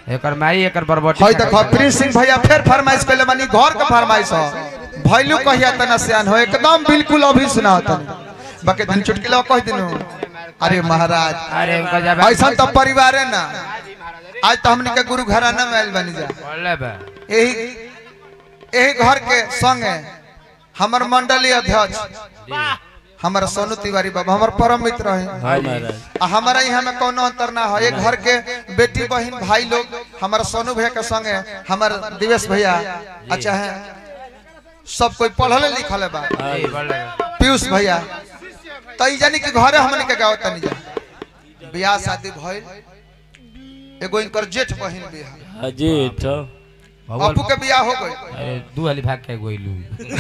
एकर माई एकर बरबटी हई देखो प्रिंस सिंह भैया फिर फरमाइश कइले बानी घर के फरमाइश हो भैलू कहिया तना सियान हो एकदम बिल्कुल अभी सुना होता बाकी दिन चुटकिला कह दिनु अरे महाराज अरे उनका जब ऐसा तो परिवार है ना आज तो हमने के गुरु घराना में आइल बनी जा बोले बा यही यही घर के संगे हमर मंडली अध्यक्ष हमारा सोनू तिवारी बाबा हमार परम मित्र है हाँ महाराज आ हमारा यहाँ में कोनो अंतर ना है एक घर के बेटी बहन भाई लोग हमारा सोनू भैया के संगे हमार दिवेश भैया अच्छा है सब कोई पढ़ल लिखल बा जी बोले बा पीयूष भैया तो ई जानी कि घरे हमने के गाँव तनी जा बियाह शादी भइल एगो इनकर जेठ बहन भी है हाँ जी तो भगवान अपू के बियाह हो गई अरे दू वाली भाग के गोइलू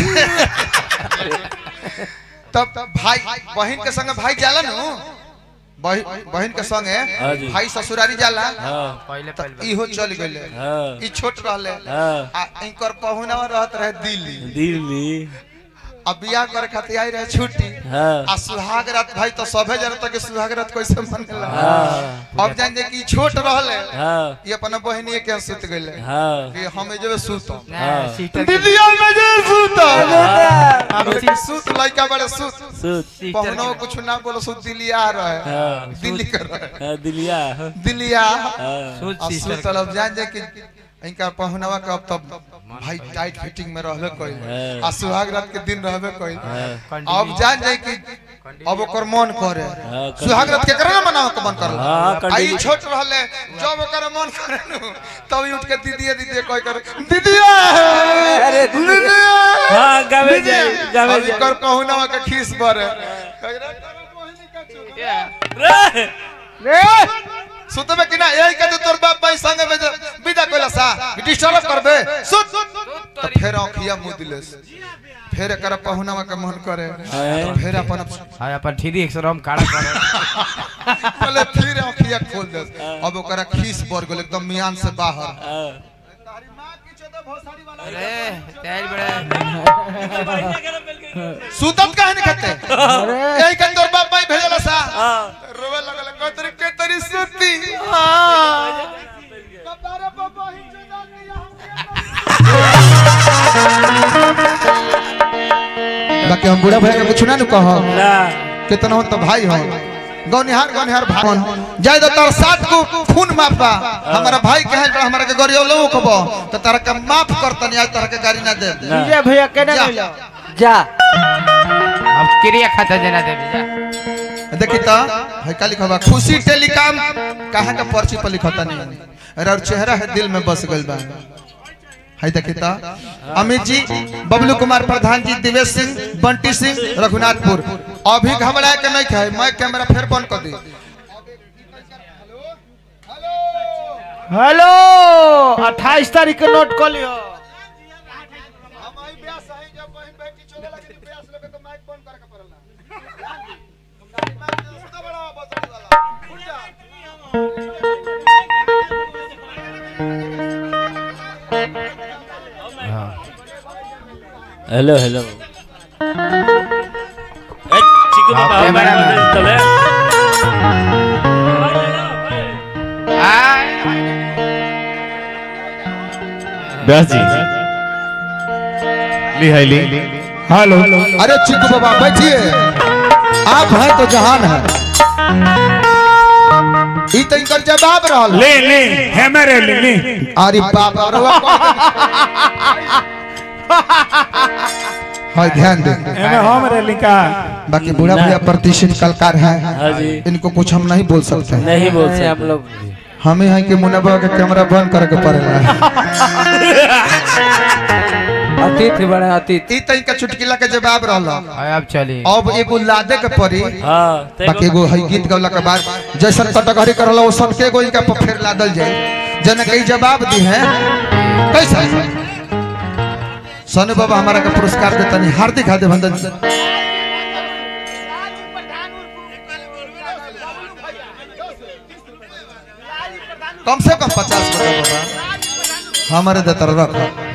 तब भाई बहन के संगे भाई जाला नु बहि- बहन के संगे हाँ जी। भाई ससुरारी जाला हाँ पहले तब पहले इहो चल गइले हाँ ई छोट रहले हाँ आ इनकर पहुनावा रहत रहे दिल्ली दिल्ली अब बियाह करे खातिर आई रहे छुट्टी हाँ आ सुहाग रात भाई तो सभे जनता के सुहाग रात कैसे मनेला हाँ अब जान जे कि ई छोट रहले हाँ ये अपन बहनिए के सुत गइले हाँ कि हमें जब सुत हाँ। सिस्टर दीदिया में जे सुत अब कि सुत लइका बड़े सुत सुत पहुनो कुछ ना बोलो सुत दिल्ली आ रहे हाँ दिल्ली कर रहे हाँ दिलिया दिल्लिया हाँ सूट अब सिस्टर सुत अब जान जे कि इनका पहुनवा के अब तब भाई टाइट फिटिंग में रहबे कोई हाँ। आ सुहाग रात के दिन रहबे कोई हाँ अब जान जाए कि अब ओकर मन करे हाँ, सुहाग रात के करे ना मनावे के मन करला हाँ, आई कंटिन्यू। छोट रहले जब ओकर मन करे नु तब ही उठ के दीदी दीदी कोई कर दीदिया अरे दीदिया हाँ गावे जाए गावे अब जाए इकर पहुनवा के खीस भरे रे! सुतबे कि ना यही के तोर बाप भाई संगे में जे विदा कइला सा डिस्टर्ब करबे सुत तो फिर आंखिया मुंह दिले फिर एकर पहुनवा के मन करे तो फिर अपन हाय अपन ठीदी एक रम काड़ा करे पहले फिर आंखिया खोल दे अब ओकरा खीस बर गेल एकदम मियान से बाहर हाँ अरे तेज बड़े सुतत काहे नहीं खते यही के तोर बाप भाई भेजला सा हाँ रोवे लगल को तरी के तरी सुती बाकी हम बूढ़ा भैया के कुछ ना कह ना कितना हो तो भाई हो गौनिहार गौनिहार भाई जाय तो तार साथ को खून माफा हमारा भाई कहे बड़ा हमारा के गरियो लो खबो तो तारा के माफ करतनी आज तारा के गाड़ी ना दे ना विजय भैया केने जा। मिलो जा अब क्रिया खाता देना देवी जा देखी तो है का लिखा बा खुशी टेलीकॉम कहाँ का पर्ची पर लिखता नहीं अरे और चेहरा है दिल में बस गइल बा है देखी तो अमित जी बबलू कुमार प्रधान जी दिवेश सिंह बंटी सिंह रघुनाथपुर अभी घबराए के नहीं खाए मैं कैमरा फिर बंद कर दी हेलो 28 तारीख के नोट कर लियो हेलो हेलो ए चिकू हाँ, बाबा कैमरा हमारे में। चले व्यास जी ली है ली हेलो अरे चिक्कू बाबा बैठिए आप हैं तो जहान है ई तो इनकर जवाब रहल ले ले है मेरे ले ले अरे बाप रे हाय ध्यान दे एमे हम रे लिखा बाकी बूढ़ा भैया प्रतिष्ठित कलाकार हाँ हैं जी इनको कुछ हम नहीं बोल सकते नहीं बोल नहीं, हम सकते लोग हमें हैं कि मुनबा का कैमरा बंद करके पड़ेगा अतिथि बड़े अतिथि ई तो इनका चुटकिला के जवाब रहल हाय अब चली अब एगो लादे के पड़ी हाँ बाकी एगो है गीत गौला के बाद जैसन कटघरी करल वो सबके एगो इनका पर फेर लादल जाए जन कई जवाब दी है कैसा सोनू बाबा हमारा का पुरस्कार देता नहीं हार्दिक हार्दिक अभिनंदन कम से कम पचास बता बाबा हमारे देता रख